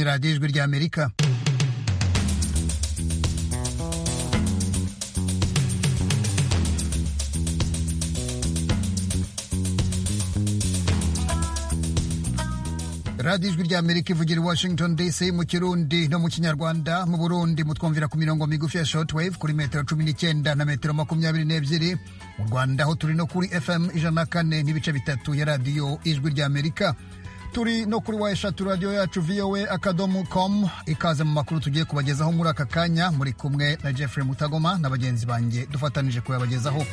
राजेश गिर गया America radiyo ijwi ry'amerika ivugira i washington dc mu kirundi no mu kinyarwanda mu burundi mutwumvira ku mirongo migufi ya shortwave kuri metero cumi n'icyenda na metero makumyabiri n'ebyiri mu rwanda aho turi no kuri fm ijana na kane n'ibice bitatu ya radiyo ijwi ry'amerika turi no kuri wa eshatu radiyo yacu voa akadomo com ikaze mu makuru tugiye kubagezaho muri aka kanya muri kumwe na jeffrey mutagoma na bagenzi banjye dufatanije kuyabagezaho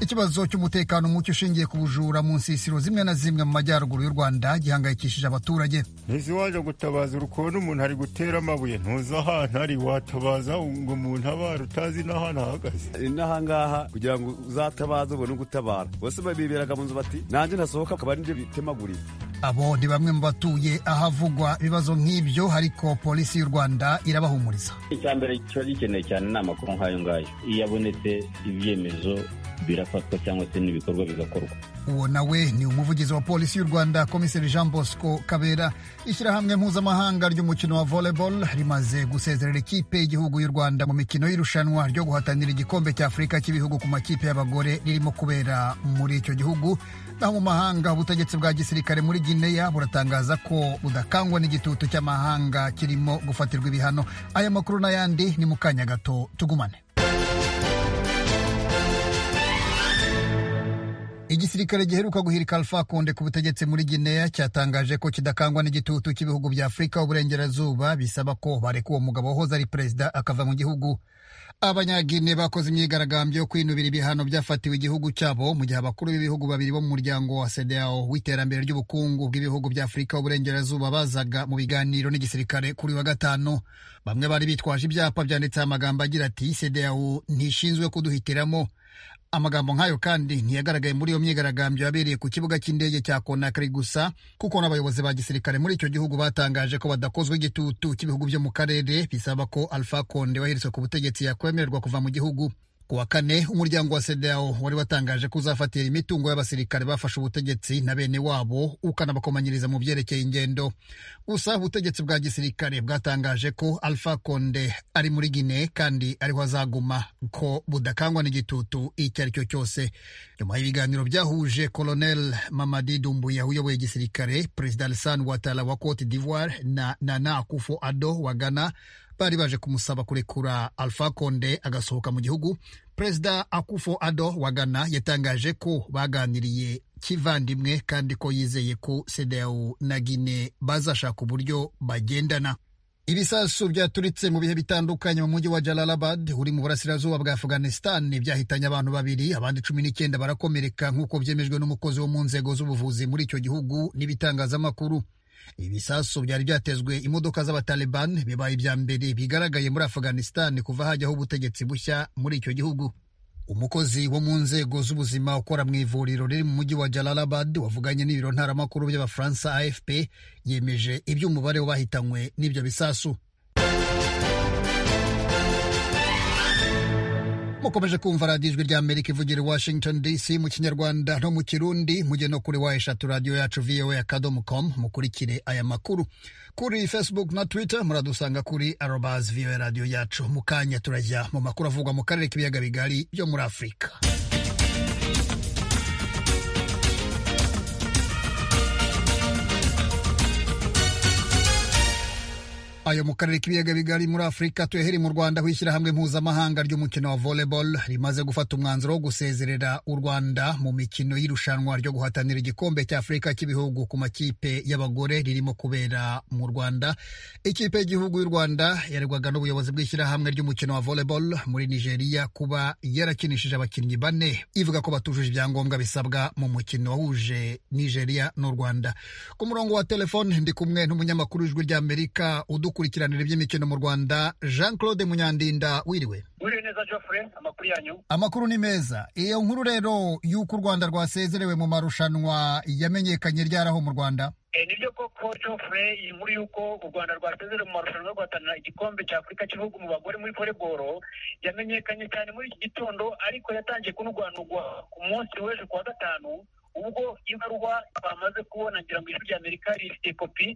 ikibazo cy'umutekano muke ushingiye ku bujura mu nsisiro zimwe na zimwe mu majyaruguru y'u rwanda gihangayikishije abaturage ntiziwaje gutabaza urukona umuntu ari gutera amabuye ntuzi ahantu ari watabaza ngo umuntu abara utazi n'ahantu ahagaze n'aha ngaha kugira ngo uzatabaze ubone ugutabara bose babiberaga mu nzu bati nanjye ntasohoka akaba ari nibyo bitemaguriye abo ni bamwe mu batuye ahavugwa ibibazo nk'ibyo ariko polisi y'u rwanda irabahumuriza icya mbere kiba gikeneye cyane ni amakuru nk'ayo ngayo iyo abonetse ibyemezo birafatwa cyangwa se n'ibikorwa bigakorwa uwo nawe ni umuvugizi wa polisi y'u rwanda komiseri jean bosco kabera ishyirahamwe mpuzamahanga ry'umukino wa volleyball rimaze gusezerera ikipe y'igihugu y'u rwanda mu mikino y'irushanwa ryo guhatanira igikombe cya afurika cy'ibihugu ku makipe y'abagore ririmo kubera muri icyo gihugu naho mu mahanga ubutegetsi bwa gisirikare muri gineya buratangaza ko budakangwa n'igitutu cy'amahanga kirimo gufatirwa ibihano aya makuru n'ayandi ni mu kanya gato tugumane igisirikare giheruka guhirika Alpha Konde ku butegetsi muri Guinea cyatangaje ko kidakangwa n'igitutu cy'ibihugu bya Afurika uburengerazuba bisaba ko bareka uwo mugabo wahoze ari perezida akava mu gihugu abanyagine bakoze imyigaragambyo yo kwinubira ibihano byafatiwe igihugu cyabo mu gihe abakuru b'ibihugu babiri bo mu muryango wa CEDEAO w'iterambere ry'ubukungu bw'ibihugu bya Afurika uburengerazuba bazaga mu biganiro n'igisirikare kuri wa gatanu bamwe bari bitwaje ibyapa byanditseho amagambo agira ati CEDEAO ntishinzwe kuduhitiramo amagambo nk'ayo kandi ntiyagaragaye muri iyo myigaragambyo yabereye ku kibuga cy'indege cya konakari gusa kuko n'abayobozi ba gisirikare muri icyo gihugu batangaje ko badakozwe igitutu cy'ibihugu byo mu karere bisaba ko alpha konde waheretswe ku butegetsi yakwemererwa kuva mu gihugu ku wa kane umuryango wa sedao wari watangaje ko uzafatira imitungo y'abasirikare bafashe ubutegetsi na bene wabo ukanabakomanyiriza mu byerekeye ingendo gusa ubutegetsi bwa gisirikare bwatangaje ko alpha konde ari muri gine kandi ariho azaguma ko budakangwa n'igitutu icyo ari cyo cyose nyuma y'ibiganiro byahuje colonel mamadi dumbuya uyoboye igisirikare perezida alisan watara wa cote d'ivoire na nana akufo ado wa ghana bari baje kumusaba kurekura alpha konde agasohoka mu gihugu perezida akufo ado wa ghana yatangaje ko baganiriye kivandimwe kandi ko yizeye ko sedeu na gine bazashaka uburyo bagendana ibisasu byaturitse mu bihe bitandukanye mu mujyi wa jalalabad uri mu burasirazuba bwa afghanistan byahitanye abantu babiri abandi cumi n'icyenda barakomereka nk'uko byemejwe n'umukozi wo mu nzego z'ubuvuzi muri icyo gihugu n'ibitangazamakuru ibisasu byari byatezwe imodoka z'abataliban bibaye ibya mbere bigaragaye muri afghanistan kuva hajyaho ubutegetsi bushya muri icyo gihugu umukozi wo mu nzego z'ubuzima ukora mu ivuriro riri mu mujyi wa jalalabad wavuganye n'ibiro ntaramakuru by'abafaransa afp yemeje iby'umubare w'abahitanywe n'ibyo bisasu mukomeje kumva radiyo ijwi ry'amerika ivugira i washington dc mu kinyarwanda no mu kirundi mujye no kuri wa eshatu radiyo yacu voa akadomo com mukurikire aya makuru kuri facebook na twitter muradusanga kuri arobas voa radiyo yacu mu kanya turajya mu makuru avugwa mu karere k'ibiyaga bigari byo muri afurika ayo mu karere k'ibiyaga bigari muri afurika tuyahere mu rwanda aho ishyirahamwe mpuzamahanga ry'umukino wa volleyball rimaze gufata umwanzuro wo gusezerera u rwanda mu mikino y'irushanwa ryo guhatanira igikombe cya afurika cy'ibihugu ku makipe y'abagore ririmo kubera mu rwanda ikipe y'igihugu y'u rwanda yaregwaga n'ubuyobozi bw'ishyirahamwe ry'umukino wa volleyball muri nigeria kuba yarakinishije abakinnyi bane ivuga ko batujuje ibyangombwa bisabwa mu mukino wahuje nigeria n'u rwanda ku murongo wa telefone ndi kumwe n'umunyamakuru w'ijwi ry'amerika udukora gukurikiranira iby'imikino mu Rwanda Jean Claude Munyandinda wiriwe Wiriwe neza Geoffrey amakuru yanyu Amakuru ni meza iyo nkuru rero y'uko u Rwanda rwasezerewe mu marushanwa yamenyekanye ryaraho mu Rwanda E, nibyo koko Geoffrey iyi nkuru y'uko u Rwanda rwasezerewe mu marushanwa yo guhatanira igikombe cya Afurika cy'ibihugu mu bagore muri volleyball yamenyekanye cyane muri iki gitondo ariko yatangiye kunurwanurwa ku munsi w'ejo kuwa gatanu ubwo ibaruwa bamaze kubona ngira ngo ijwi rya amerika rifite kopi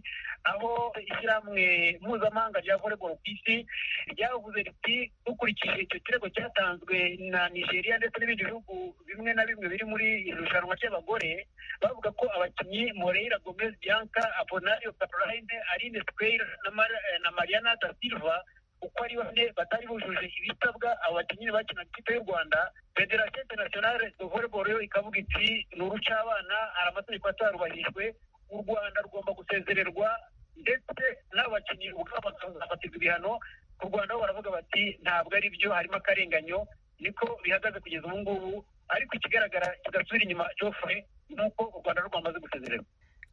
aho ishyirahamwe mpuzamahanga rya voleboro ku isi ryavuze riti dukurikije icyo kirego cyatanzwe na nigeria ndetse n'ibindi bihugu bimwe na bimwe biri muri iri rushanwa ry'abagore bavuga ko abakinnyi moreira gomez bianca aponario caroline aline tweira na Mar- na mariana da silva uko ari bane batari bujuje ibisabwa abo bakinnyi bakina ikipe y'u rwanda federasiyo interinasiyonale de voleboro yo ikavuga iti ni urucabana hari amategeko atarubahijwe u rwanda rugomba gusezererwa ndetse n'abakinnyi ubwabo bakazafatirwa ibihano ku rwanda bo baravuga bati ntabwo ari byo harimo akarenganyo niko bihagaze kugeza ubu ngubu ariko ikigaragara kigasubira inyuma jofre ni uko u rwanda rwamaze gusezererwa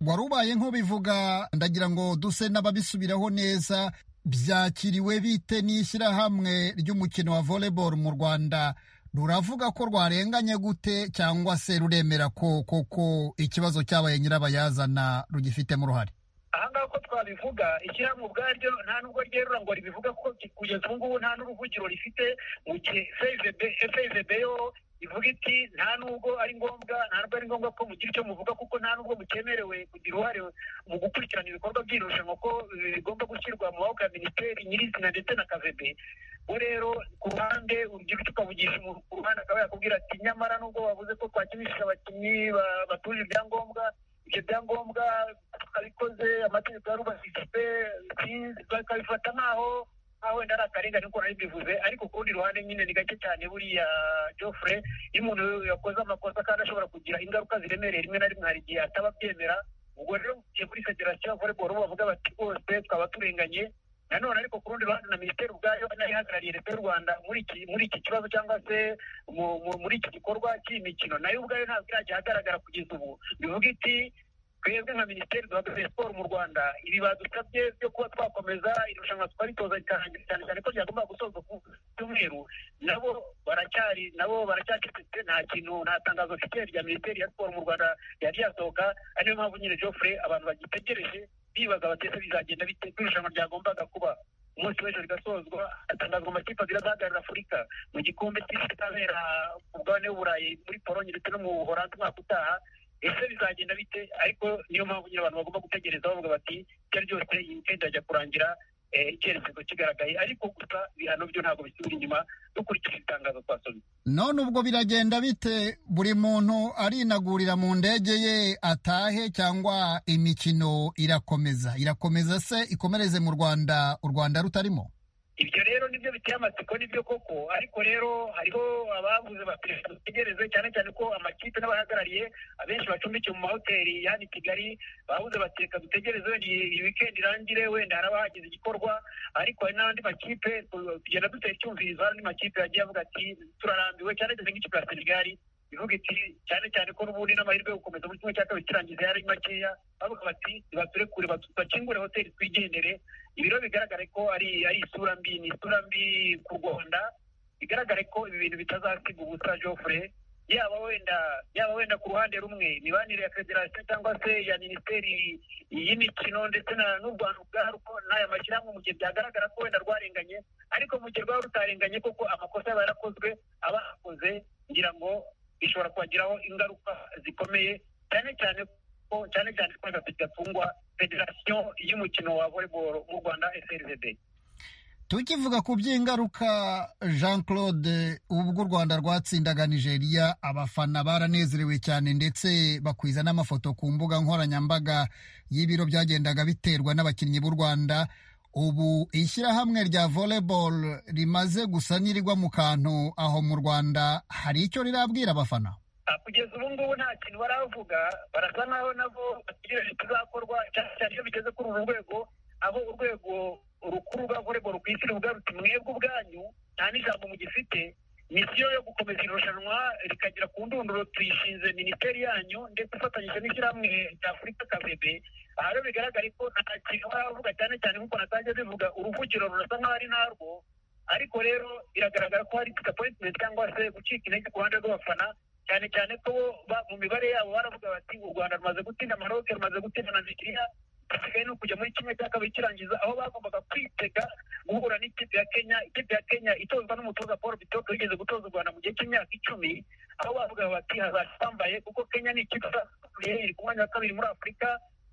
wari ubaye nk'ubivuga ndagira ngo duse n'ababisubiraho neza byakiriwe bite n'ishyirahamwe ry'umukino wa volleyball mu rwanda ruravuga ko rwarenganye gute cyangwa se ruremera ko koko ikibazo cyabaye nyirabayazana rugifitemo uruhare aha ngaha uko twabivuga ishyirahamwe ubwaryo nta nubwo ryerura ngo ribivuga kuko kugeza ubu ngubu nta n'uruvugiro rifite mu gihe fezb yo ivuga iti nta nubwo ari ngombwa nta nubwo ari ngombwa ko mugira icyo muvuga kuko nta nubwo mukemerewe kugira uruhare mu gukurikirana ibikorwa by'iri rushanwa ko eh, bigomba gushyirwa mu maboko ya minisiteri nyirizina ndetse na kavebe we rero ku ruhande urubyiruko tukavugisha umuntu ku ruhande akaba yakubwira ati nyamara nubwo bavuze ko twakinishije abakinnyi ba- batuje ibyangombwa ibyo byangombwa twabikoze amategeko yarubahijwe sinzi, bakabifata nk'aho aho wenda ari akarengane uko nari mbivuze ariko ku rundi ruhande nyine ni gake cyane buriya jofre iyo umuntu yakoze amakosa kandi ashobora kugira ingaruka ziremereye rimwe na rimwe hari igihe ataba abyemera ubwo rero mugiye kuri federasiyo ya voleboro bo bavuga bati rwose twaba turenganye nanone ariko ku rundi ruhande na minisiteri ubwayo nayo ihagarariye leta y'u rwanda muri iki muri iki kibazo cyangwa se mu- mu- muri iki gikorwa cy'imikino nayo ubwayo ntabwo irajya ahagaragara kugeza ubu bivuga iti twebwe nka minisiteri duhagaze siporo mu rwanda ibi badusabye byo kuba twakomeza irushanwa twaritoza rikarangira cyane cyane ko ryagombaga gusoza ku cyumweru nabo baracyari nabo baracyacecetse nta kintu nta tangazo mfite rya minisiteri ya siporo mu rwanda yari yasohoka ari niyo mpamvu nyine Geoffrey abantu bagitegereje bibaza bati ese bizagenda bite ko irushanwa ryagombaga kuba umunsi w'ejo rigasozwa hatangazwa amakipe abiri azahagararira afurika mu gikombe cy'isi izabera ku mugabane w'uburayi muri polonye ndetse no mu buholandi umwaka utaha ese bizagenda bite ariko niyo mpamvu nyine abantu bagomba gutegereza bavuga bati icyo ari ryose iyi kenda ajya kurangira eh, icyerekezo kigaragaye ariko gusa ibihano byo ntabwo bisubira inyuma dukurikije itangazo twasomye none ubwo biragenda bite buri muntu arinagurira mu ndege ye atahe cyangwa imikino irakomeza irakomeza se ikomereze mu rwanda u rwanda rutarimo ibyo rero nibyo biteye amatsiko nibyo koko ariko rero hariho abavuze bati "Reka dutegereze cyane cyane ko amakipe n'abahagarariye abenshi bacumbikiwe mu mahoteli yani kigali bavuze bati reka dutegereze wenda iyi iyi weekend irangire wenda hari abahagize igikorwa ariko hari n'andi makipe tu- tugenda dutera icyumvirizo hari andi makipe yagiye avuga ati turarambiwe cyane cyane nk'ikipe ya senegali ivuga iti cyane cyane ko n'ubundi n'amahirwe yo gukomeza muri kimwe cya kabiri kirangiza yari makeya bavuga bati ntibaturekure batu- bakingure hoteli twigendere ibi rero bigaragare ko ari ari isura mbi ni isura mbi ku rwanda bigaragare ko ibi bintu bitazasiga ubusa joffre yaba wenda yaba wenda ku ruhande rumwe imibanire ya federasiyo cyangwa se ya minisiteri y'imikino ndetse na n'u rwanda ubwarwo n'aya mashyirahamwe mu gihe byagaragara ko wenda rwarenganye ariko mu gihe rwaba rutarenganye koko amakosa yaba yarakozwe abakoze ngira ngo bishobora kubagiraho ingaruka zikomeye cyane cyane ko cyane cyane ko wenda bidatungwa federasiyo y'umukino wa volleyball mu rwanda frvb tukivuga ku by'ingaruka jean claude ubwo u rwanda rwatsindaga nigeria abafana baranezerewe cyane ndetse bakwiza n'amafoto ku mbuga nkoranyambaga y'ibiro byagendaga biterwa n'abakinnyi b'u rwanda ubu ishyirahamwe rya volleyball rimaze gusa n'irirwa mu kantu aho mu rwanda hari icyo rirabwira abafana Ah, kugeza ubu ngubu nta kintu baravuga barasa nkaho nabo bategereje ikizakorwa cyane cyane iyo bigeze kuri uru rwego aho urwego rukuru rwa volleyball ku isi ruvuga ruti mwebwe ubwanyu nta n'ijambo mugifite misiyo yo gukomeza irushanwa rikagera ku ndunduro tuyishinze minisiteri yanyu ndetse ifatanyije n'ishyirahamwe rya afurika kavebe aha rero bigaragare ko nta kintu baravuga cyane cyane nk'uko natangiye bivuga uruvugiro rurasa nkaho ari narwo ariko rero biragaragara ko hari disappointment cyangwa se gucika intege ku ruhande rw'abafana cyane cyane ko bo ba- mu mibare yabo baravuga bati u rwanda rumaze gutsinda maroke rumaze gutsinda na nigeriya gisigaye ni ukujya muri kimwe cya kabiri kirangiza aho bagombaga kwitega guhura n'ikipe ya kenya ikipe ya kenya itozwa n'umutoza paul bitoke wigeze gutoza u rwanda mu gihe cy'imyaka icumi aho bavuga bati hazambaye kuko kenya ni ikipe izasubiye iri ku mwanya wa kabiri muri afurika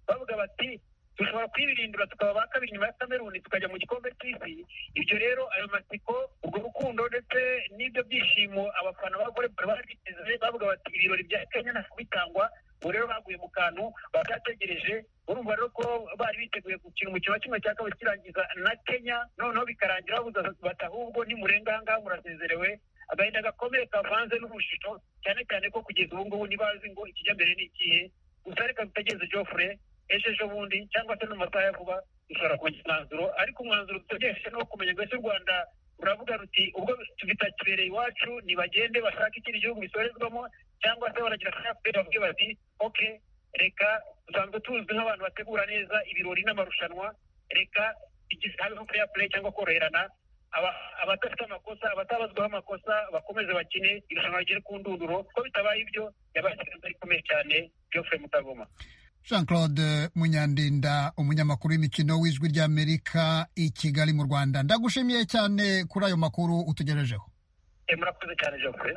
bavuga bati dushobora kwibirindura tukaba ba kabiri nyuma ya kameruni tukajya mu gikombe cy'isi ibyo rero ayo matsiko urwo rukundo ndetse n'ibyo byishimo abafana b'abagore bari biteze bavuga bati ibirori bya kenya ntabwo bitangwa ubu rero baguye mu kantu babyategereje urumva rero ko bari biteguye gukina umukino wa kimwe cya kabiri kirangiza na kenya noneho bikarangira babuze bati ahubwo nimurenga aha ngaha murasezerewe agahinda gakomeye kavanze n'ubushito cyane cyane ko kugeza ubu ngubu ntibazi ngo ikijya mbere ni ikihe gusa reka bitagenze jofure ejo ejo bundi cyangwa se no mu masaha ya vuba dushobora kumenya umwanzuro ariko umwanzuro dutegereje ni uwo kumenya mbese u rwanda ruravuga ruti ubwo bitakibereye iwacu ntibagende bashake ikindi gihugu bisorezwamo cyangwa se baragira akayapupe bavuge bati oke reka dusanzwe tuzwi nk'abantu bategura neza ibirori n'amarushanwa reka habeho pureya pureyi cyangwa koroherana abadafite amakosa abatabazwaho amakosa bakomeze bakine irushanwa rigere ku ndunduro ko bitabaye ibyo yabaye ikiganza gikomeye cyane geoffrey mutagoma jean claude munyandinda umunyamakuru w'imikino w'ijwi ry'amerika i kigali mu rwanda ndagushimiye cyane kuri ayo makuru utugerejeho murakoze cyane geoffrey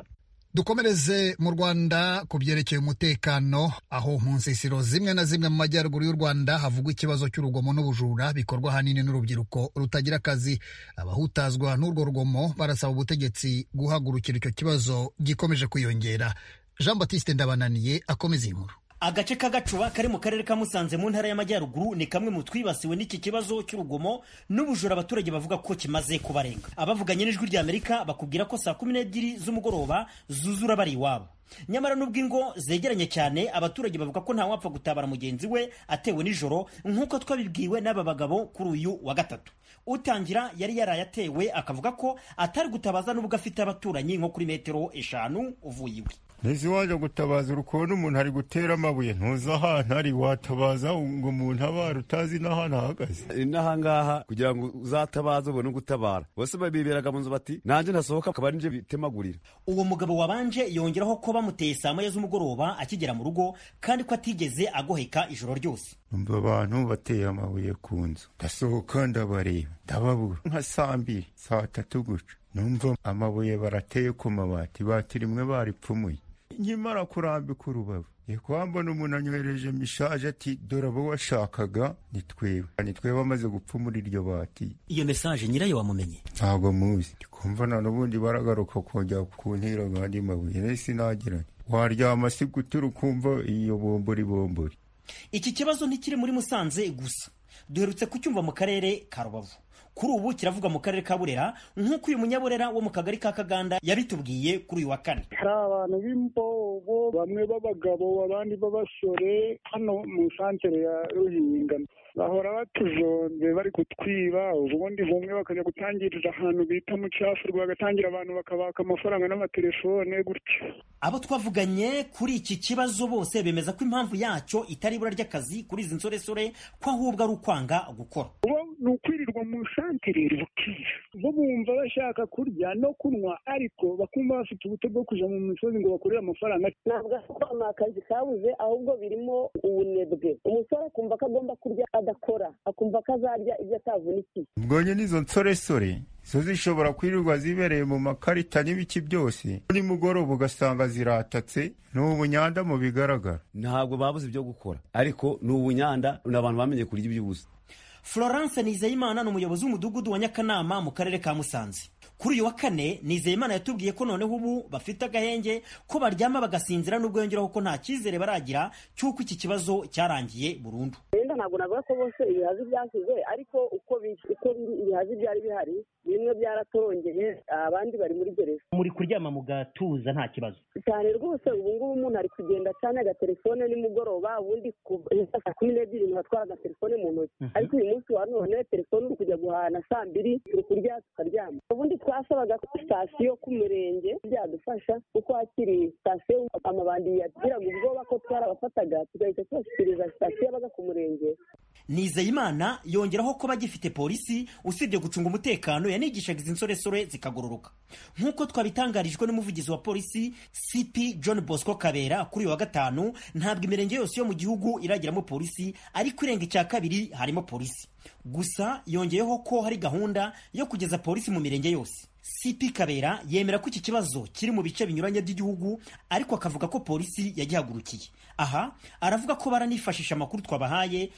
dukomereze mu rwanda ku byerekeye umutekano aho mu nsisiro zimwe na zimwe mu majyaruguru y'u rwanda havugwa ikibazo cy'urugomo n'ubujura bikorwa ahanini n'urubyiruko rutagira akazi abahutazwa n'urwo rugomo barasaba ubutegetsi guhagurukira icyo kibazo gikomeje kwiyongera jean batiste ndabananiye akomeza inkuru agace k'agacuba kari mu karere ka musanze mu ntara y'amajyaruguru ni kamwe mu twibasiwe n'iki kibazo cy'urugomo n'ubujura abaturage bavuga ko kimaze kubarenga abavuganye n'ijwi ry'amerika bakubwira ko saa kumi n'ebyiri z'umugoroba zuzura bari iwabo nyamara nubwo ingo zegeranye cyane abaturage bavuga ko ntawapfa gutabara mugenzi we atewe nijoro nk'uko twabibwiwe n'aba bagabo kuri uyu wa gatatu utangira yari yaraye atewe akavuga ko atari gutabaza n'ubwo afite abaturanyi nko kuri metero eshanu uvuye iwe Ntizi waje gutabaza ukuntu umuntu ari gutera amabuye ntuzi ahantu ari watabaza ngo umuntu abara utazi n'ahantu ahagaze inaha ngaha kugira ngo uzatabaze ubone gutabara bose babiberaga mu nzu bati nanjye ntasohoka akaba ari bitemagurira uwo mugabo wabanje yongeraho ko bamuteye saa moya z'umugoroba akigera mu rugo kandi ko atigeze agoheka ijoro ryose umva abantu bateye amabuye ku nzu ndasohoka ndabareba ndababura nka saa mbiri saa tatu guca numva amabuye barateye ku mabati batiri rimwe baripfumuye nkimara kurambika urubavu kwambona umuntu anywereje mishaje ati dore abo washakaga ni twebe ni twebe amaze gupfa muri iryo bati iyo mesaje nyirayo wamumenye ntabwo muzi ndikumva na n'ubundi baragaruka kongera kuntera andi mabuye rero sinagiranye waryama si gutura ukumva iyo bombori bombori iki kibazo ntikiri muri musanze gusa duherutse kucyumva mu karere ka rubavu kuri ubu kiravuga mu karere ka burera nk'uko uyu munyaburera wo mu kagari ka kaganda yabitubwiye kuri uyu wa kane hari abantu b'imbobo bamwe b'abagabo abandi b'abasore hano mu santere ya ruhinga bahora batujonze bari kutwiba ubundi bumwe bakajya gutangiriza ahantu bita mu cyafu bagatangira abantu bakabaka amafaranga n'amatelefone gutyo abo twavuganye kuri iki kibazo bose bemeza ko impamvu yacyo itari ibura ry'akazi kuri izi nsoresore ko ahubwo ari ukwanga gukora ni ukwirirwa mu santere bukira bo bumva bashaka kurya no kunywa ariko bakumva bafite ubute bwo kujya mu misozi ngo bakorere amafaranga ntabwo ari kwama akazi kabuze ahubwo birimo ubunebwe umusore akumva ko agomba kurya adakora akumva ko azarya ibyo atavunikiye ubwo nyine izo nsoresore zo zishobora kwirirwa zibereye mu makarita n'ibiki byose nimugoroba ugasanga ziratatse ni ubunyanda mu bigaragara ntabwo babuze ibyo gukora ariko ni ubunyanda ni abantu bamenye kurya iby'ubusa florence nizeyimana ni umuyobozi w'umudugudu wa nyakanama mu karere ka musanze kuri uyu wa kane nizeyimana yatubwiye ko noneho ubu bafite agahenge ko baryama bagasinzira n'ubwo yongeraho ko nta cyizere baragira cy'uko iki kibazo cyarangiye burundu wenda ntabwo navuga ko bose ibihazi byashyize ariko uko uko ibihazi byari bihari bimwe byaratorongeye abandi bari muri gereza muri kuryama mu gatuza nta kibazo cyane rwose ubu ngubu umuntu ari kugenda acana agatelefone nimugoroba ubundi saa kumi n'ebyiri umuntu atwara agatelefone mu ntoki ariko uyu munsi wa none telefone uri kujya guhana saa mbiri turi kurya tukaryama ubundi twasabaga ko sitasiyo ku murenge byadufasha kuko hakiri sitasiyo amabandi yagiraga ubwoba ko twarabafataga tugahita tubashyikiriza sitasiyo yabaga ku murenge nizeyimana yongeraho ko bagifite polisi usibye gucunga umutekano yanigishaga izi nsoresore zikagororoka nk'uko twabitangarijwe n'umuvugizi wa polisi cp john bosco kabera kuri uyu wa gatanu ntabwo imirenge yose yo mu gihugu iragiramo polisi ariko irenga icya kabiri harimo polisi gusa yongeyeho ko hari gahunda yo kugeza polisi mu mirenge yose cp kabera yemera ko iki kibazo kiri mu bice binyuranye by'igihugu ariko akavuga ko polisi yagihagurukiye aha aravuga ko baranifashisha amakuru twabahaye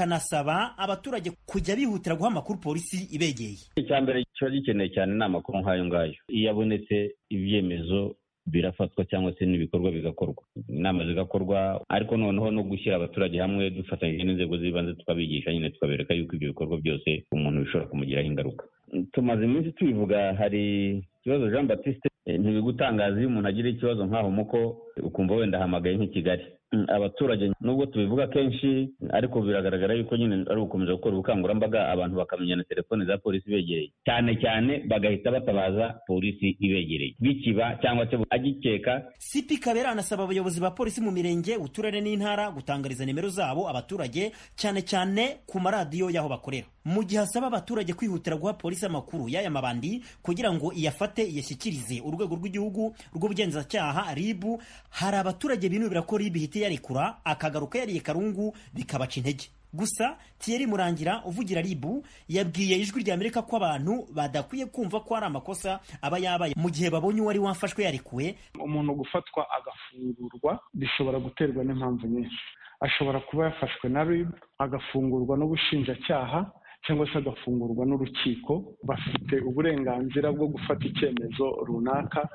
akanasaba abaturage kujya bihutira guha amakuru polisi ibegeye icya mbere kiba gikeneye cyane ni amakuru nk'ayo ngayo iyo abonetse ibyemezo birafatwa cyangwa se n'ibikorwa bigakorwa inama zigakorwa ariko noneho no gushyira abaturage hamwe dufatanyije n'inzego z'ibanze tukabigisha nyine tukabereka yuko ibyo bikorwa byose umuntu bishobora kumugiraho ingaruka tumaze iminsi tubivuga hari ikibazo jean batiste ntibigutangaza iyo umuntu agira ikibazo nk'aho muko ukumva wenda ahamagaye nk'i kigali abaturage nubwo tubivuga kenshi ariko biragaragara yuko nyine ari ugukomeza gukora ubukangurambaga abantu bakamenya na telefone za polisi ibegereye cyane cyane bagahita batabaza polisi ibegereye bikiba cyangwa se agikeka cp kabera anasaba abayobozi ba polisi mu mirenge uturere n'intara gutangariza nimero zabo abaturage cyane cyane ku maradiyo y'aho bakorera mu gihe asaba abaturage kwihutira guha polisi amakuru y'aya mabandi kugira ngo iyafate iyashyikirize urwego rw'igihugu rw'ubugenzacyaha ribu hari abaturage binubira ko ribu ihita iyarekura akagaruka yariye karungu bikabaca intege gusa Thierry Murangira uvugira ribu yabwiye ijwi rya Amerika ko abantu badakwiye kumva ko ari amakosa aba yabaye mu gihe babonye uwari wafashwe yarekuwe umuntu gufatwa agafungurwa bishobora guterwa n'impamvu nyinshi ashobora kuba yafashwe na ribu agafungurwa n'ubushinjacyaha cyangwa se agafungurwa n'urukiko bafite uburenganzira bwo gufata icyemezo runaka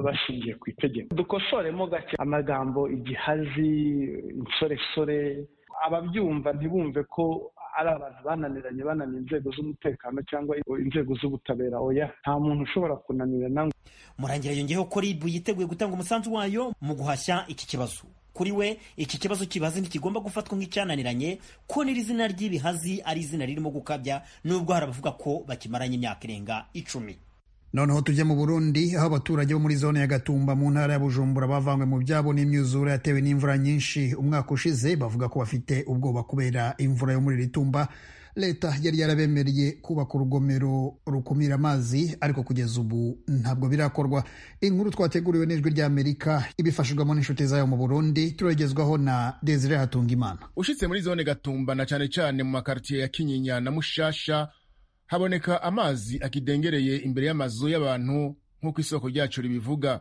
bashingiye ku itegeko dukosoremo gake amagambo igihazi insoresore ababyumva ntibumve ko ari abantu bananiranye bananiye inzego z'umutekano cyangwa inzego z'ubutabera oya nta muntu ushobora kunanirana murangira yongeyeho ko ribu yiteguye gutanga umusanzu wayo mu guhashya iki kibazo kuri we iki kibazo kibazi ntikigomba gufatwa nk'icyananiranye ko n'iri zina ry'ibihazi ari izina ririmo gukabya nubwo hari abavuga ko bakimaranye imyaka irenga icumi noneho tujye mu burundi aho abaturage bo muri zone ya gatumba mu ntara ya bujumbura bavanywe mu byabo n'imyuzura yatewe n'imvura nyinshi umwaka ushize bavuga ko bafite ubwoba kubera imvura yo muri iri tumba leta yari yarabemereye kubaka urugomero rukumira amazi ariko kugeza ubu ntabwo birakorwa inkuru twateguriwe n'ijwi ry'amerika ibifashijwemo n'inshuti zayo mu burundi turagezwaho na desire hatungimana ushitse muri zone gatumba na cane cane mu makartiye ya kinyinya na mushasha haboneka amazi akidengereye imbere y'amazu y'abantu nk'uko isoko ryacu ribivuga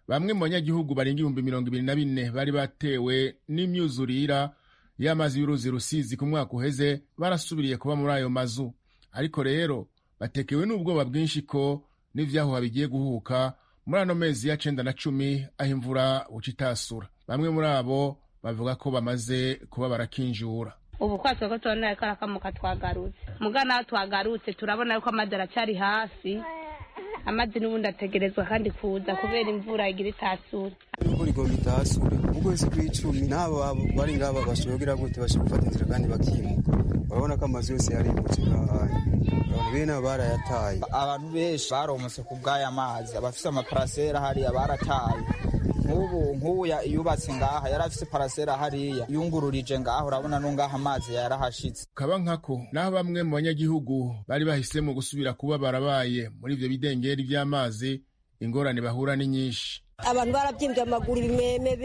bamwe mu banyagihugu barenga ibihumbi mirongo ibiri na bine bari batewe n'imyuzurira y'amazi y'uruzi rusizi ku mwaka uheze barasubiriye kuba muri ayo mazu ariko rero batekewe n'ubwoba bwinshi ko n'ivyahuha bigiye guhuka muri ano mezi ya cenda na cumi aho imvura buca itasura bamwe muri abo bavuga ko bamaze kuba barakinjura ubu kwatwe ko tubona ko arakamuka twagarutse muga naho twagarutse turabona yuko amazi aracyari hasi amazi n'ubundi ategerezwa kandi kuza kubera imvura igira itasure imvura igomba itasure ukwezi kw'icumi n'abo bari ngaba bashobogira gute bashobora gufata inzira kandi bakimuka urabona ko amazu yose yarimutse nk'ahandi abantu bene barayataye abantu benshi baromotse ku bw'aya mazi abafise amaparasera hariya barataye nk'ubu nk'ubu yubatse ngaha yari afise parasera hariya yungururije ngaha urabona no ngaha amazi yarahashitse kaba nkako naho bamwe mu banyagihugu bari bahisemo gusubira kuba barabaye muri ivyo bidengeri vy'amazi ingorane bahura ni nyinshi abantu barabyimbye amaguru ibimeme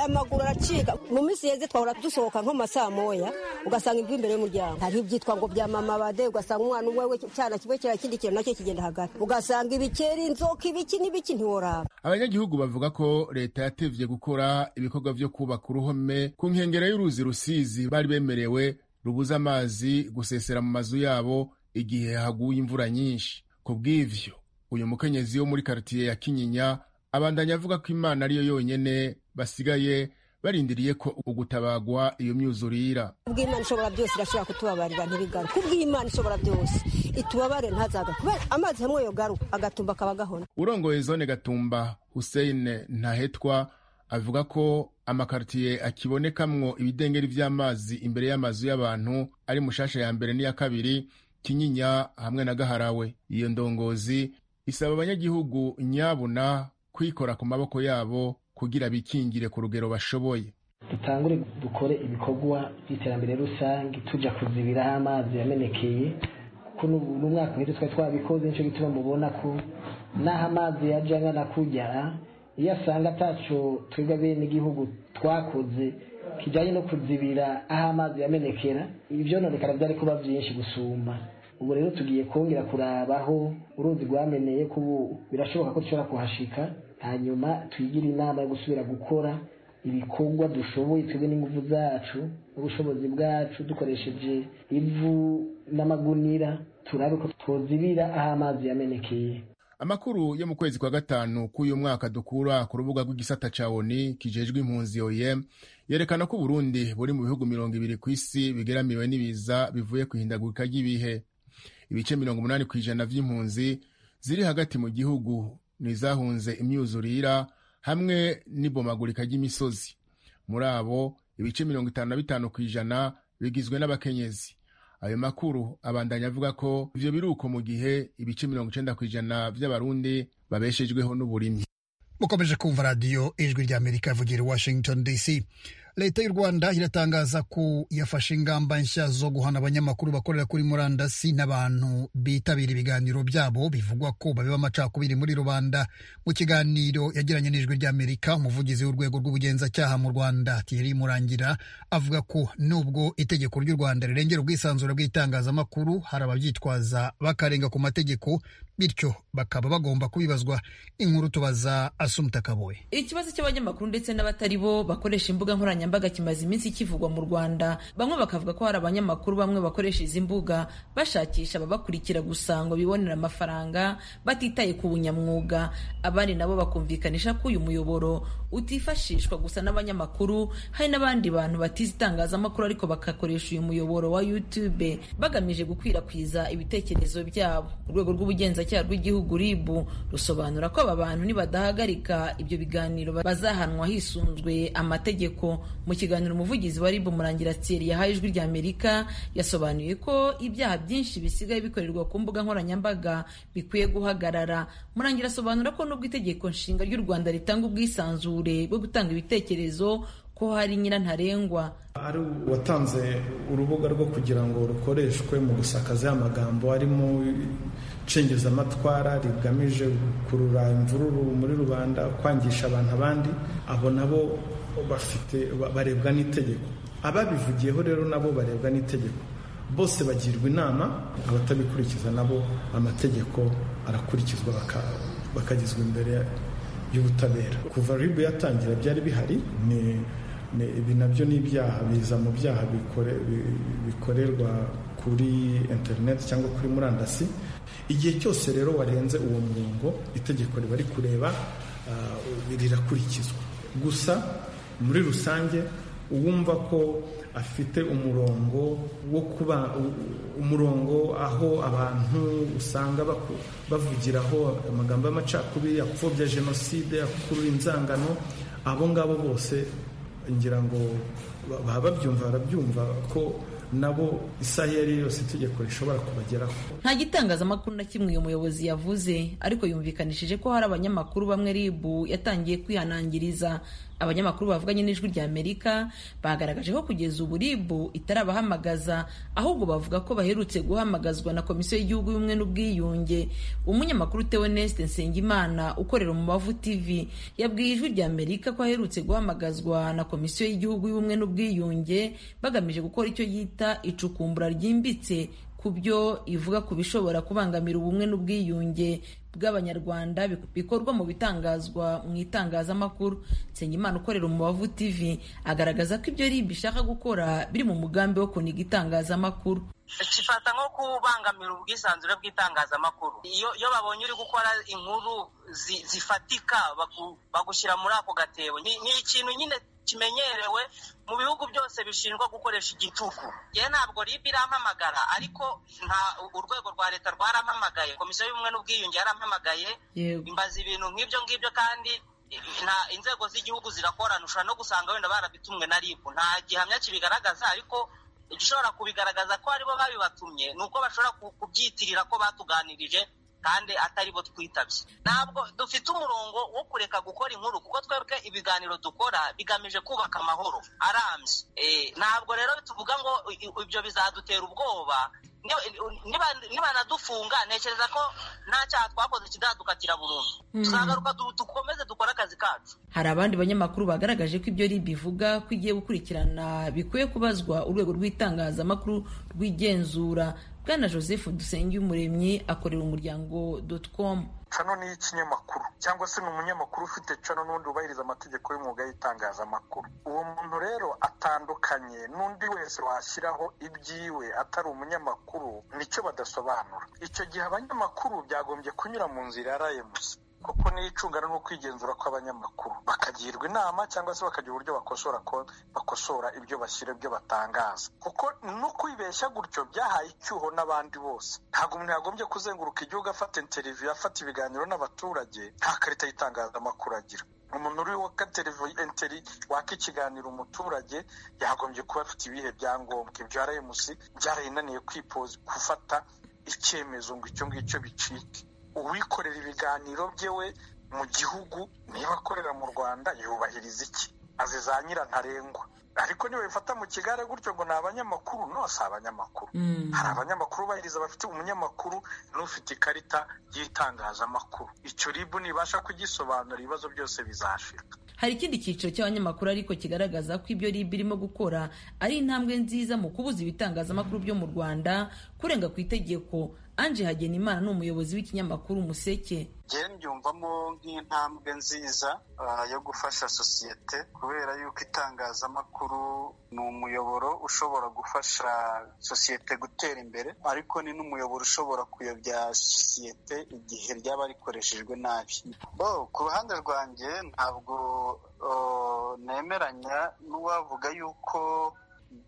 amaguru aracika mu minsi yeze twahora dusohoka nko masaa moya ugasanga imvura imbere y'umuryango hariho ibyitwa ngo bya mama bade ugasanga umwana umwe we cyana kimwe kira kindi kintu nacyo kigenda hagati ugasanga ibikeri inzoka ibiki n'ibiki ntiworaba abanyagihugu bavuga ko leta yatevye gukora ibikorwa vyo kubaka uruhome ku nkengero y'uruzi rusizi bari bemerewe rubuza amazi gusesera mu mazu yabo igihe haguye imvura nyinshi ku bw'ivyo uyu mukenyezi wo muri karitiye ya kinyinya abandanya avuga ko imana ariyo yonyene basigaye barindiriye ko ugutabagwa iyo myuzurira kubw'imana ishobora byose irashobora kutubabarira ntibigaruke kubw'imana ishobora byose itubabare ntazaga kubera amazi hamwe yogaruka agatumba akaba gahona urongoye zone gatumba hussein ntahetwa avuga ko amakartiye akibonekamwo ibidengeri vy'amazi imbere y'amazu y'abantu ari mushasha ya mbere n'iya kabiri kinyinya hamwe na gaharawe iyo ndongozi isaba abanyagihugu nyabuna kwikora ku maboko yabo kugira bikingire ku rugero bashoboye dutangure dukore ibikorwa by'iterambere rusange tujya kuzibiraho amazi yamenekeye kuko n'umwaka uheze twari twabikoze nicyo gituma mubona ko n'aho amazi yajya angana kugera iyo asanga ataco twebwe bene igihugu twakoze kijyanye no kuzibira aho amazi yamenekera ibyononekara byari kuba byinshi gusumba ubu rero tugiye kongera kurabaho uruzi rwameneye ko ubu birashoboka ko dushobora kuhashika hanyuma twigire inama yo gusubira gukora ibikorwa dushoboye twebwe n'ingufu zacu n'ubushobozi bwacu dukoresheje ivu n'amagunira turabe ko twozibira aho amazi yamenekeye amakuru yo mu kwezi kwa gatanu k'uyu mwaka dukura ku rubuga rw'igisata ca oni kijejwe impunzi oem yerekana ko uburundi buri mu bihugu mirongo ibiri ku isi bigeramiwe n'ibiza bivuye ku ihindagurika ry'ibihe ibice mirongo umunani ku ijana vy'impunzi ziri hagati mu gihugu nizahunze imyuzurira hamwe n'ibomagurika ry'imisozi muri abo ibice mirongo itanu na bitanu ku ijana bigizwe n'abakenyezi ayo makuru abandanya avuga ko ivyo biruko mu gihe ibice mirongo icenda kw'ijana vy'abarundi babeshejweho n'uburimyi mukomeje kumva radiyo ijwi rya amerika ivugira i washington dc leta y'u rwanda iratangaza ko yafashe ingamba nshya zo guhana abanyamakuru bakorera kuri murandasi n'abantu bitabira ibiganiro byabo bivugwa ko babeba amacakubiri muri rubanda mu kiganiro yagiranye n'ijwi rya amerika umuvugizi w'urwego rw'ubugenzacyaha mu rwanda thierry murangira avuga ko nubwo itegeko ry'u rwanda rirengera ubwisanzure bw'itangazamakuru hari ababyitwaza bakarenga ku mategeko bityo bakaba bagomba kubibazwa inkuru tubaza asumta kaboye ikibazo cy'abanyamakuru ndetse n'abatari bo bakoresha imbuga nkoranyambaga kimaze iminsi kivugwa mu rwanda bamwe bakavuga ko hari abanyamakuru bamwe bakoresha izi mbuga bashakisha ababakurikira gusa ngo bibonere amafaranga batitaye ku bunyamwuga abandi nabo bakumvikanisha ko uyu muyoboro utifashishwa gusa n'abanyamakuru hari n'abandi bantu batize itangazamakuru ariko bakakoresha uyu muyoboro wa youtube bagamije gukwirakwiza ibitekerezo byabo urwego rw'ubugenza ubugenzacyaha rw'igihugu rib rusobanura ko aba bantu nibadahagarika ibyo biganiro bazahanwa hisunzwe amategeko mu kiganiro umuvugizi wa rib murangira thierry yahaye ijwi rya amerika yasobanuye ko ibyaha byinshi bisigaye bikorerwa ku mbuga nkoranyambaga bikwiye guhagarara murangira asobanura ko nubwo itegeko nshinga ry'u rwanda ritanga ubwisanzure bwo gutanga ibitekerezo ko hari nyirantarengwa ari uwatanze urubuga rwo kugira ngo rukoreshwe mu gusakaza amagambo arimo nshingizamatwara rigamije gukurura imvururu muri rubanda kwangisha abantu abandi abo nabo bafite barebwa n'itegeko ababivugiyeho rero nabo barebwa n'itegeko bose bagirwa inama abatabikurikiza nabo amategeko arakurikizwa bakagizwa imbere y'ubutabera kuva ribu yatangira byari bihari ni ibi nabyo ni ibyaha biza mu byaha bikorerwa kuri interineti cyangwa kuri murandasi igihe cyose rero warenze uwo murongo itegeko riba ari kureba rirakurikizwa gusa muri rusange uwumva ko afite umurongo wo kuba umurongo aho abantu usanga bavugiraho amagambo y'amacakubiri apfobya jenoside akurura inzangano abo ngabo bose ngira ngo baba babyumva barabyumva ko nabo isaha iyo ari yo yose itegeko rishobora kubageraho nta gitangazamakuru na kimwe uyu muyobozi yavuze ariko yumvikanishije ko hari abanyamakuru bamwe ribu yatangiye kwihanangiriza abanyamakuru bavuganye n'ijwi rya amerika bagaragaje ko kugeza ubu ribu itarabahamagaza ahubwo bavuga ko baherutse guhamagazwa na komisiyo y'igihugu y'ubumwe n'ubwiyunge umunyamakuru teoneste nsengimana ukorera umubavu tv yabwiye ijwi rya amerika ko aherutse guhamagazwa na komisiyo y'igihugu y'ubumwe n'ubwiyunge bagamije gukora icyo yita icukumbura ryimbitse ku byo ivuga ku bishobora kubangamira ubumwe n'ubwiyunge bw'abanyarwanda bikorwa mu bitangazwa mu itangazamakuru nsengimana ukorera umubavu tv agaragaza ko ibyo ribi ishaka gukora biri mu mugambi wo kuniga itangazamakuru gifata nko kubangamira ubwisanzure bw'itangazamakuru iyo babonye uri gukora inkuru zifatika bagushyira muri ako gatebo ni ikintu nyine kimenyerewe mu bihugu byose bishinjwa gukoresha igitugu ye ntabwo rib irampamagara ariko nta urwego rwa leta rwarampamagaye komisiyo y'ubumwe n'ubwiyunge yarampamagaye imbaza ibintu nk'ibyo ngibyo kandi nta inzego z'igihugu zirakorana ushobora no gusanga wenda barabitumwe na rib nta gihamya kibigaragaza ariko igishobora kubigaragaza ko aribo babibatumye ni uko bashobora kubyitirira ko batuganirije kandi atari bo twitabye ntabwo dufite umurongo wo kureka gukora inkuru kuko twebwe ibiganiro dukora bigamije kubaka amahoro arambye Eh, ntabwo rero tuvuga ngo i- i- ibyo bizadutera ubwoba Niba- niba- nibanadufunga ntekereza ko nta cyaha twakoze kizadukatira burundu Mm. tuzagaruka du- dukomeze dukore akazi kacu hari abandi banyamakuru bagaragaje ko ibyo ribi ivuga ko igiye gukurikirana bikwiye kubazwa urwego rw'itangazamakuru rw'igenzura bwana joseph dusengiyumuremyi akorera umuryango dotcom cano ni ikinyamakuru cyangwa se ni umunyamakuru ufite cano n'undi wubahiriza amategeko y'umwuga y'itangazamakuru uwo muntu rero atandukanye n'undi wese washyiraho ibyiwe atari umunyamakuru nicyo badasobanura icyo gihe abanyamakuru byagombye kunyura mu nzira ya rayemusi kuko niyo icungana n'ukwigenzura kw'abanyamakuru bakagirwa inama cyangwa se bakagira uburyo bakosora ko bakosora ibyo bashyira ibyo batangaza kuko no kwibeshya gutyo byahaye icyuho n'abandi bose ntabwo umuntu yagombye kuzenguruka igihugu afata interiviyu afata ibiganiro n'abaturage nta karita y'itangazamakuru agira umuntu uri waka televiziyo enteri waka ikiganiro umuturage yagombye kuba afite ibihe byangombwa ibyo rms byarayinaniye kwipoza gufata icyemezo ngo icyo ngicyo bicike uwikorera ibiganiro byewe mu gihugu niba akorera mu rwanda yubahiriza iki azi za nyirantarengwa ariko niba bifata mu kigare gutyo ngo ni abanyamakuru no si abanyamakuru hari abanyamakuru bahiriza bafite umunyamakuru n'ufite ikarita y'itangazamakuru icyo ribu nibasha kugisobanura ibibazo byose bizashira hari ikindi cyiciro cy'abanyamakuru ariko kigaragaza ko ibyo rib irimo gukora ari intambwe nziza mu kubuza ibitangazamakuru byo mu rwanda kurenga ku itegeko anje hagenimana ni umuyobozi w'ikinyamakuru umuseke njyewe mbyumvamo nk'intambwe nziza ah, yo gufasha sosiyete kubera yuko itangazamakuru ni umuyoboro ushobora gufasha sosiyete gutera imbere ariko ni n'umuyoboro ushobora kuyobya sosiyete igihe ryaba rikoreshejwe nabi bo ku ruhande rwanjye ntabwo oh, nemeranya n'uwavuga yuko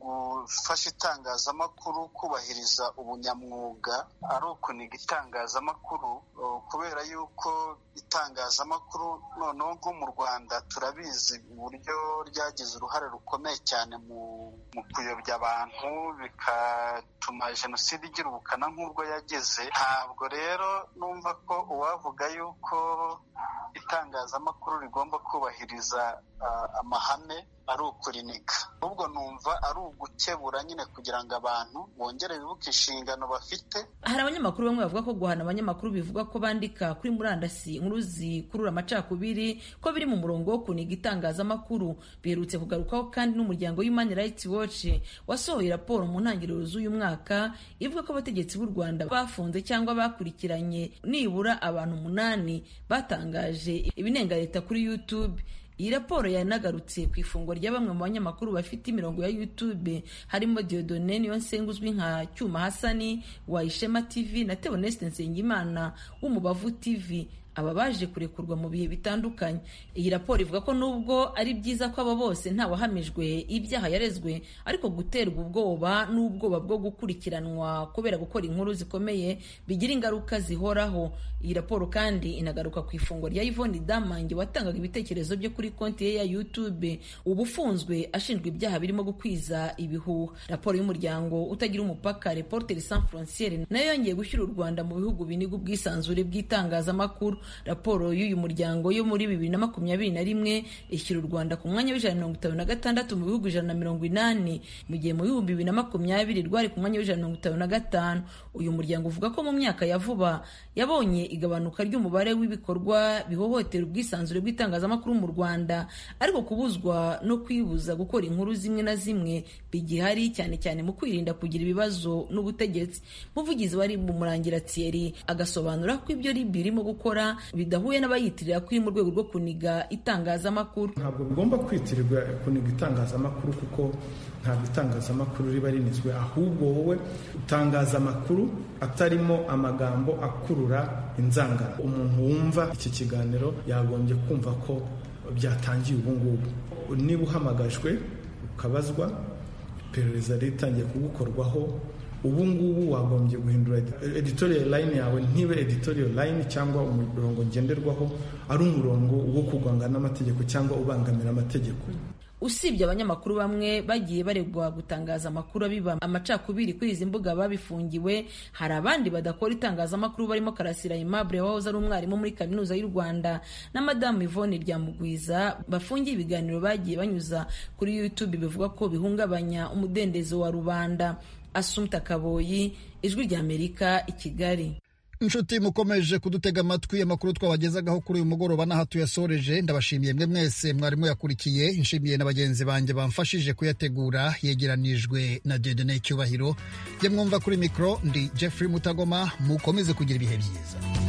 gufasha itangazamakuru kubahiriza ubunyamwuga ari ukuniga itangazamakuru uh, kubera yuko itangazamakuru noneho nko mu rwanda turabizi uburyo ryagize uruhare rukomeye cyane mu, mu kuyobya abantu bigatuma jenoside igira ubukana nk'ubwo yageze ntabwo rero numva ko uwavuga yuko itangazamakuru rigomba kubahiriza uh, amahame ari ukurinika ahubwo numva ari ugukebura nyine kugira ngo abantu bongere bibuke inshingano bafite hari abanyamakuru bamwe bavuga ko guhana abanyamakuru bivuga ko bandika kuri murandasi inkuru zikurura amacakubiri ko biri mu murongo wo kuniga itangazamakuru biherutse kugarukwaho kandi n'umuryango Human Rights Watch wasohoye raporo mu ntangiriro z'uyu mwaka ivuga ko abategetsi b'u Rwanda bafunze cyangwa bakurikiranye nibura abantu umunani batangaje ibinenga leta kuri YouTube iyi raporo yanagarutse ku ifungwa rya bamwe mu banyamakuru bafite imirongo ya YouTube harimo Diodone Niyonsenga uzwi nka Cyuma Hasani wa Ishema TV na Theoneste Nsengimana w'Umubavu TV aba baje kurekurwa mu bihe bitandukanye iyi raporo ivuga ko nubwo ari byiza ko aba bose ntawahamijwe ibyaha yarezwe ariko guterwa ubwoba n'ubwoba bwo gukurikiranwa kubera gukora inkuru zikomeye bigira ingaruka zihoraho iyi raporo kandi inagaruka ku ifungwa rya Yvonne Damange watangaga ibitekerezo byo kuri konti ye ya YouTube uba ufunzwe ashinjwa ibyaha birimo gukwiza ibihuha raporo y'umuryango utagira umupaka Reporters Sans Frontières nayo yongeye gushyira u Rwanda mu bihugu biniga ubwisanzure bw'itangazamakuru raporo y'uyu muryango yo muri bibiri na makumyabiri na rimwe ishyira u Rwanda ku mwanya w'ijana na mirongo itanu na gatandatu mu bihugu ijana na mirongo inani mu gihe mu bihumbi bibiri na makumyabiri rwari ku mwanya w'ijana na mirongo itanu na gatanu uyu muryango uvuga ko mu myaka ya vuba yabonye igabanuka ry'umubare w'ibikorwa bihohotera ubwisanzure bw'itangazamakuru mu Rwanda ariko kubuzwa no kwibuza gukora inkuru zimwe na zimwe bigihari cyane cyane mu kwirinda kugira ibibazo n'ubutegetsi muvugizi wari bumurangira Thierry agasobanura ko ibyo ribi irimo gukora bidahuye n'abayitirira kuri mu rwego rwo kuniga itangazamakuru ntabwo bigomba kwitirirwa kuniga itangazamakuru kuko ntabwo itangazamakuru riba rinizwe ahubwo wowe utangaza amakuru atarimo amagambo akurura inzangano umuntu wumva iki kiganiro yagombye kumva ko byatangiye ubu ngubu niba uhamagajwe ukabazwa iperereza ritangiye kugukorwaho ubu ngubu wagombye guhindura edi- editorial line yawe ntibe editorial line cyangwa umurongo ngenderwaho ari umurongo wo kugongana n'amategeko cyangwa ubangamira amategeko usibye abanyamakuru bamwe bagiye baregwa gutangaza amakuru abiba amacakubiri kuri izi mbuga babifungiwe hari abandi badakora itangazamakuru barimo karasira aimable wahoze ari umwarimu muri kaminuza y'u rwanda na madamu ivone ryamugwiza bafungiye ibiganiro bagiye banyuza kuri youtube bivuga ko bihungabanya umudendezo wa rubanda asumta kaboyi ijwi ry'amerika i kigali inshuti mukomeje kudutega amatwi amakuru twabagezagaho kuri uyu mugoroba n'aha tuyasoreje ndabashimiye mwe mwese mwarimu yakurikiye nshimiye na bagenzi banjye bamfashije kuyategura yegeranijwe na dedene cyubahiro jye mwumva kuri mikoro ndi jeffrey mutagoma mukomeze kugira ibihe byiza